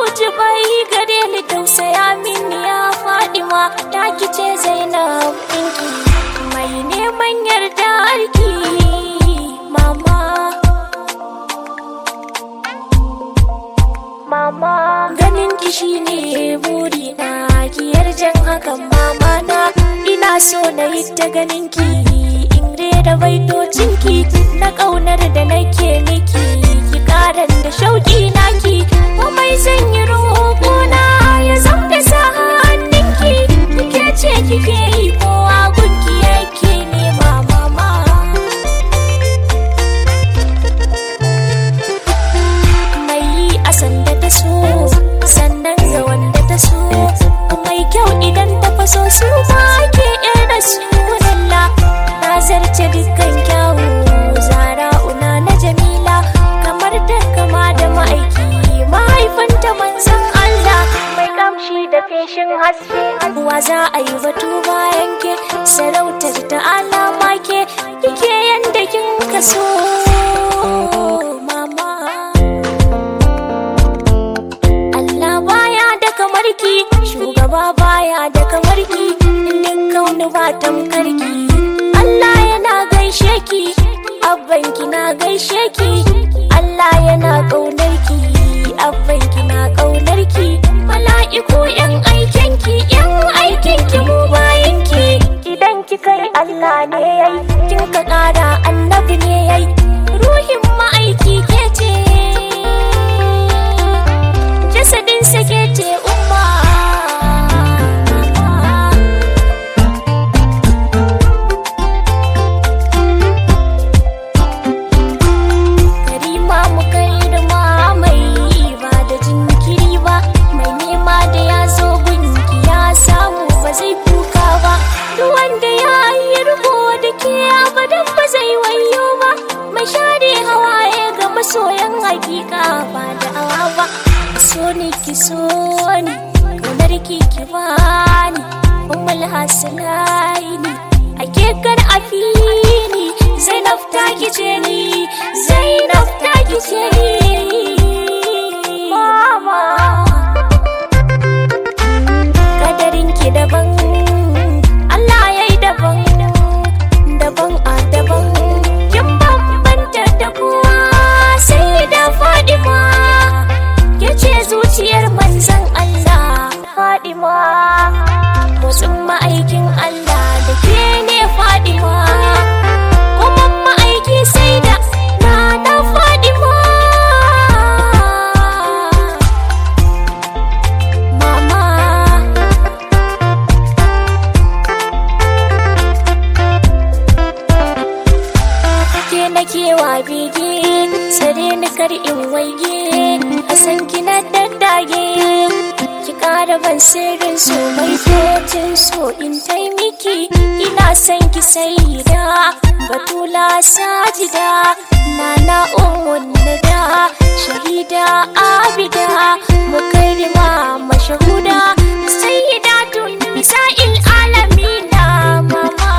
ji bai gare ni tausaya mini ya faɗi ma ta kice zainab ɗinki mai neman yarda arki mama mama ganin ki shine buri na ki yarjan hakan mama na ina so na yi ta ganin ki in rera baitocin ki na ƙaunar da nake miki ki karan da shauki naki komai zan yi roƙo na ya zam da sa hannunki kike ce kike yi kowa gunki yake nema mama mai yi a sanda ta so sannan ga wanda ta so mai kyau idan ta faso su ma ke yana su lalla na zarce dukkan kyawu zara una na jamila kamar da kama da ma'aiki mahaifanta manzan Allah mai kamshi da feshin haske wa za a yi batu bayan ke sarautar ta alama ke kike yanda kin kaso mama Allah baya da kamarki shugaba baya da kamarki duk kauni ba tamkarki Allah yana gaishe ki abbanki na gaishe ki Allah yana ƙaunarki abbanki na ƙaunarki mala'iku yan aikinki yan aikinki mu bayanki idan kika yi Allah ne yayi kin ka ƙara annabi ne yayi ruhin ma'aiki ke ce jasadin sake ce umma karima mu kai da mai ba da jinkiri ba mai nema da ya zo gunki ya samu ba zai kuka ba duk wanda ya yi rubo da ke abadan ba zai wayo ba mai share hawaye ga masoyan hakika ba da awa ba so ni ki so ni kaunar ki ki bani ummul hasanaini ake kar afini zainab ta kice ni zainab ta kice ni mama kadarin ki daban Allah yayi daban daban a daban kin bambanta da kowa sai da Fadima ke ce zuciyar manzon Allah Fadima motsin ma'aikin Allah da ke ne Fadima kuma ma'aiki sai da na da Fadima Mama ke na kewa bege sare ni kar in waige a san kina daddage ki kara ban sirrin so mai fetin so in taimaki ina son ki saida batula sajida nana ummun nada shahida abida mukarrima mashahuda sayyidatun nisa'il alamina mama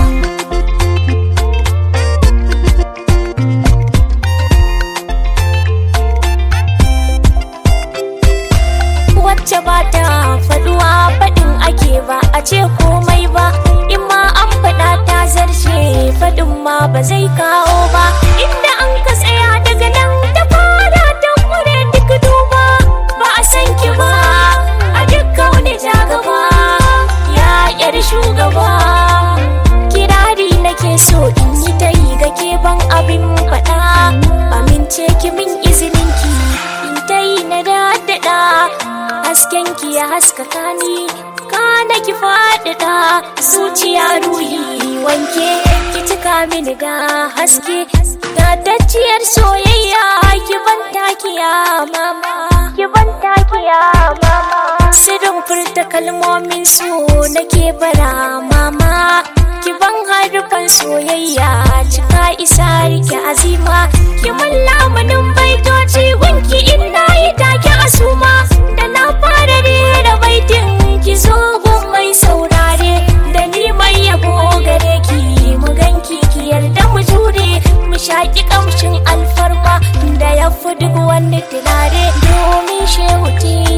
wacce ba ta faduwa faɗin ake ba a ce komai ba in ma an faɗa ta zarce faɗin ma ba zai kawo ba inda an ka tsaya daga nan ta fara ta kure duk duba ba a san ki ba a duk wani jagaba ya yar shugaba kirari nake so in yi ta yi ga ke ban abin faɗa amince ki min izinin ki in ta yi na daddada hasken ki ya haskaka ni kana ki faɗaɗa zuciya ruhi wanke ki cika mini da haske tatacciyar soyayya ki ban takiya mama ki ban takiya mama sirrin furta kalmomin so nake bara mama ki ban harufan soyayya cika isa rike azima ki mun lamunin baitoci gunki inda yi take asuma da na fara rera baitin ki zo gun mai saurare da ni mai yabo gare ki mu ganki ki yarda mu jure mu shaki kamshin alfarma da ya fi duk wani tunare domin shehu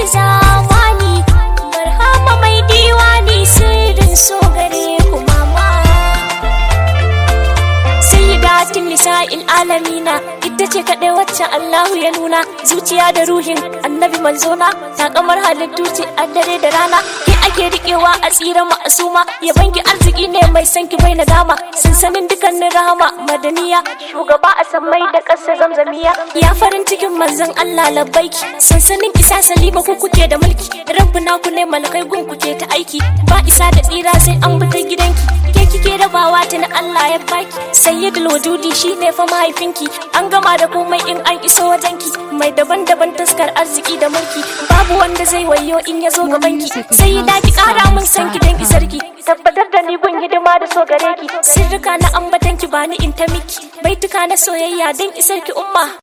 zamani barhama mai diwani sirrin so gare ku mama sayyidatin nisa'il alamina ita ce kaɗai wacce Allahu ya nuna zuciya da ruhin annabi manzona ta kamar halittu ce a dare da rana ke ake riƙewa a tsira ma'asuma ya banki arziki ne mai san ki bai nadama sansanin dukkanin rahama madaniya shugaba a sammai da ƙasa zamzamiya ya farin cikin manzon Allah labbaiki sansanin isa salima ku kuke da mulki rabbuna ku ne malakai gun kuke ta aiki ba isa da tsira sai an bi ta gidanki ke kike rabawa ta na Allah ya baki sayyidul wujudi shine fa mahaifinki an gama da komai in an iso wajenki mai daban-daban taskar arziki da mulki babu wanda zai wayo in ya zo gabanki sai ya daki kara mun san ki dan isarki tabbatar da ni gun hidima da so gare ki sirrika na ambatanki ba ni in ta miki baituka na soyayya dan isarki umma